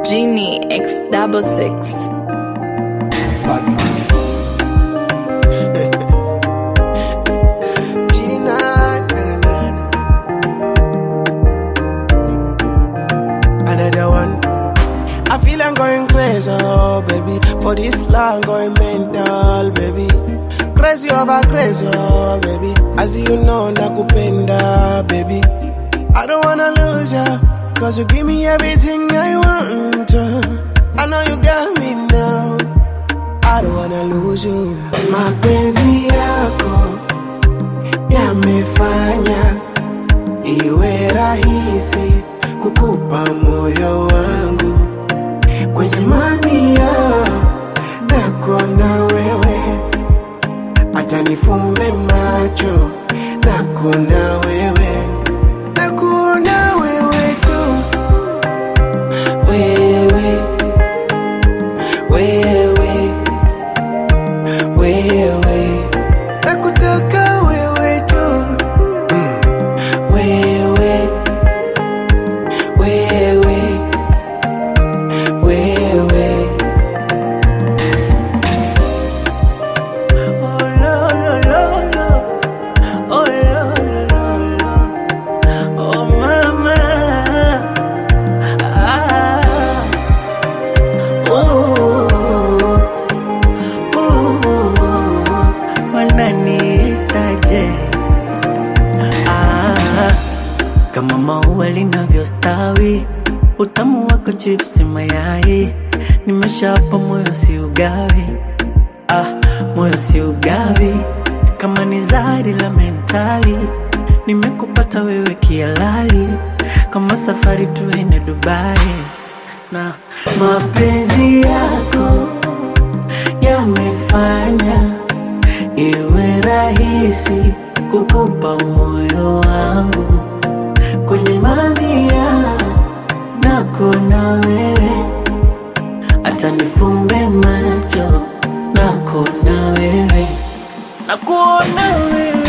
Genie X double six. Gina, na, na, na, na. Another one. I feel I'm going crazy, oh, baby. For this long, going mental, baby. Crazy over crazy, oh, baby. As you know, nakupenda, baby. I don't wanna lose ya, cause you give me everything I want. I know you got me now. I don't wanna lose you. Mapenzi yako yamefanya iwe rahisi kukupa moyo wangu kwenye mania nako na wewe, acha nifumbe macho nako na wewe, nako na wewe tu, wewe wewe wewe, nakutaka wewe tu wewe wewe wewe Oh, lo, lo, lo, lo. Oh, lo, lo, lo, lo. Oh, mama. Ah. Oh. Oh. Wananiitaje? Ah. Kama maua linavyostawi, utamu wako chipsi mayai, nimeshapa moyo si ugawi ah, moyo si ugawi kama ni zari la mentali nimekupata wewe kialali kama safari tuende Dubai na mapenzi yako yamefanya iwe rahisi kukupa moyo wangu kwenye mania nako na wewe hata nifumbe macho nako na wewe nakuona wewe